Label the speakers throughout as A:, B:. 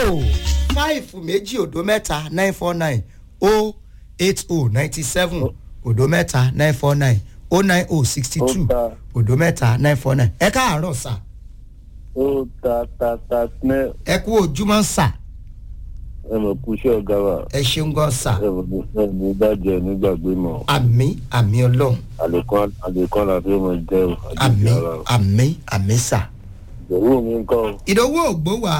A: o five méjì òdo mẹ́ta nine four nine o eight o ninety seven òdo mẹ́ta nine four nine o nine o sixty two
B: Ó ta.
A: òdo mẹ́ta nine four nine ẹ káàárọ̀ sà
B: ó ta ta ta sinẹ́
A: ẹ kú ojúmọ́ sà
B: ẹ mọ̀ kú iṣẹ́ ọ̀gá wa
A: ẹ ṣeun gan sà
B: ẹ mọ̀ ẹ mọ̀ dájẹ́ nígbàgbé mọ̀
A: àmì àmì ọlọ́run
B: àlékún àlékún àlàáfíà mọ̀ jẹ́ o
A: àmì
B: àjíjẹ́ ara o.
A: àmì àmì sà
B: ìdòwú mi ń kọ́
A: ìdánwò ògbó wa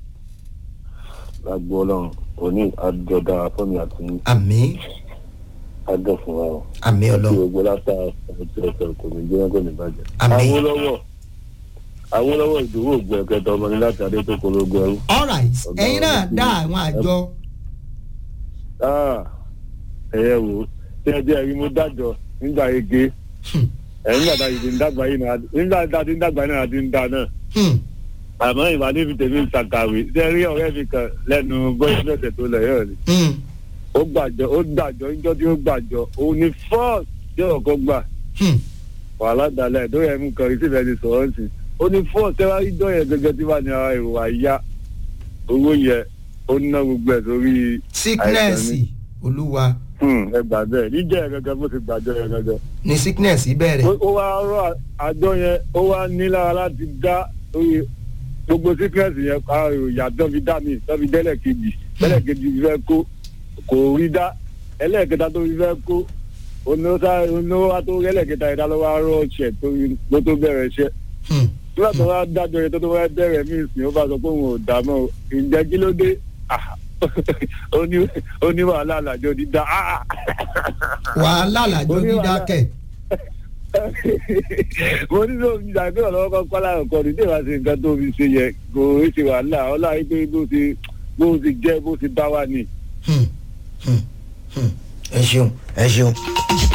B: lágbo ọlọ́run òní àjọdá fọ́mi àti
A: àmì
B: àjọ fún wa o.
A: àmì
B: àti
A: ọlọ́run
B: gbogbo látà ọtí ọ̀sẹ̀ kò ní jẹ́ kò ní bàjẹ́.
A: Àmín.
B: Awólọ́wọ̀ Awólọ́wọ̀ ìdòwú ògbó ẹ̀kẹta ọmọ ní láti adé tó kológun ẹrú.
A: alright
B: Ọ̀gá
A: ẹ̀yin náà
B: ọ̀gá
A: dá
B: ọ̀gá.
A: àwọn àjọ
B: Ah, ẹ̀yẹ wò ó ṣé ẹ jẹ́ ẹ̀rí mo dájọ́ nígbà ege
A: Hmm,
B: ẹ̀yìn nígbà tá a ti ń dàgbà yìí náà nígbà tá a ti ń dàgbà yìí náà a ti ń da náà
A: hmm,
B: àmọ́ ìwà níbi tèmi ń ṣàkàwé ṣé ẹ rí ọ̀rẹ́ mi kan lẹ́nu bọ́ọ̀sì lọ́sẹ̀ tó lẹ̀ yọ̀ ni
A: hmm,
B: ó gbàjọ ó gbàjọ níjọ́ tí ó gbàjọ òun ni fọ́ọ̀sì tí ọ̀kọ́ gbà
A: hmm.
B: wàhálà dalẹ̀ tó yẹ mú kan ìsìnkú ẹni sọ̀rọ̀ sí ó ní fọ́ọ̀sì ẹwà ìjọ yẹn gẹ́gẹ́ tí wà ní ara èrò àyà owó yẹ ó ná gbogbo ẹ̀ sórí
A: sickness
B: Àìsàn
A: olúwa
B: ẹgbà bẹ́ẹ̀ níjẹ́ yẹn gẹ́gẹ́ bó ti gbàjọ yẹn gẹ́gẹ́.
A: ní sickness bẹ̀rẹ̀
B: ó ó wá rọ àjọ yẹn ó wá nílára láti dá oye gbogbo síkírẹ́sì yẹn àròyà tó fi dá mi tó fi dẹ́lẹ̀ kejì dẹ́lẹ̀ kejì fi fẹ́ kó kò rí dá ẹlẹ́ẹ̀kẹta tó fi fẹ́ kó oníwà tó ẹlẹ́ẹ̀kẹta yẹn dá ló wá rọ ọ̀ṣẹ̀ tó fi- ló tó bẹ̀rẹ̀ iṣẹ́
A: Hmm,
B: nígbà tó wá dájọ́ yẹn tó tó wá bẹ̀rẹ̀ mí ìsìn ó bá sọ pé òun ò dá mọ́ o. ǹjẹ́ kí ló dé Ah, ó ní- ó ní wàhálà àlàjọ dídá Ah,
A: wàhálà làjọ dídákẹ́
B: mo ní sọ fi ṣàgbé ọ̀rọ̀ ọkọ̀ kọ́lá ọkọ̀ ní tèèwá sí nǹkan tó fi ṣe yẹ kò í ṣe wàhálà ọlá yìí pé bó ti bó ti jẹ́ bó ti bá wà ní.
A: Hmm, hmm, hmm. ẹ ṣeun ẹ ṣeun